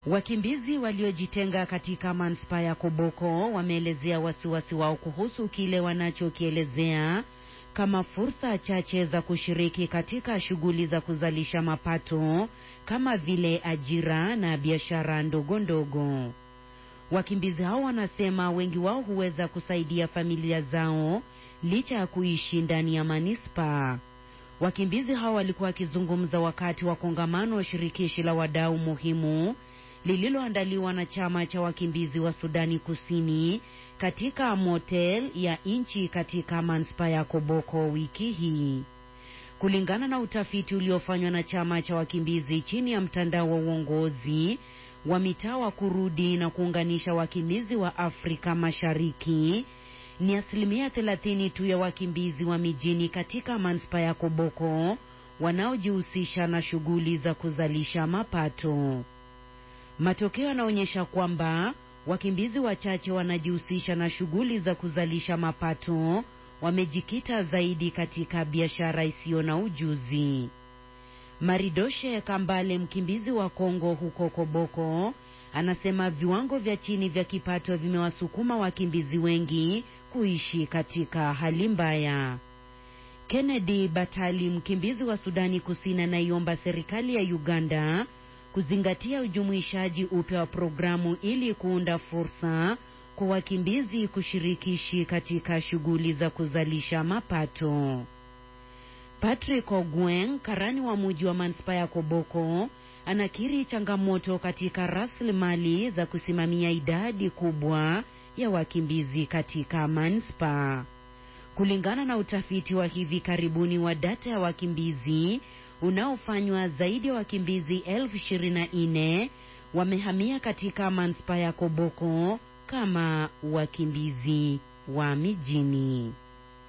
Wakimbizi waliojitenga katika manispaa ya Koboko wameelezea wasiwasi wao kuhusu kile wanachokielezea kama fursa chache za kushiriki katika shughuli za kuzalisha mapato kama vile ajira na biashara ndogo ndogo. Wakimbizi hao wanasema wengi wao huweza kusaidia familia zao licha ya kuishi ndani ya manispaa. Wakimbizi hao walikuwa wakizungumza wakati wa kongamano wa shirikishi la wadau muhimu lililoandaliwa na chama cha wakimbizi wa Sudani Kusini katika motel ya nchi katika manispaa ya Koboko wiki hii. Kulingana na utafiti uliofanywa na chama cha wakimbizi chini ya mtandao wa uongozi wa mitaa wa kurudi na kuunganisha wakimbizi wa Afrika Mashariki, ni asilimia thelathini tu ya wakimbizi wa mijini katika manispaa ya Koboko wanaojihusisha na shughuli za kuzalisha mapato. Matokeo yanaonyesha kwamba wakimbizi wachache wanajihusisha na shughuli za kuzalisha mapato, wamejikita zaidi katika biashara isiyo na ujuzi. Maridoshe Kambale, mkimbizi wa Kongo huko Koboko, anasema viwango vya chini vya kipato vimewasukuma wakimbizi wengi kuishi katika hali mbaya. Kennedy Batali, mkimbizi wa Sudani Kusini, anaiomba serikali ya Uganda kuzingatia ujumuishaji upya wa programu ili kuunda fursa kwa wakimbizi kushirikishi katika shughuli za kuzalisha mapato. Patrick Ogweng, karani wa muji wa manispaa ya Koboko, anakiri changamoto katika rasilimali za kusimamia idadi kubwa ya wakimbizi katika manispaa. Kulingana na utafiti wa hivi karibuni wa data ya wakimbizi unaofanywa, zaidi ya wakimbizi elfu ishirini na nne wamehamia katika manispaa ya Koboko kama wakimbizi wa mijini.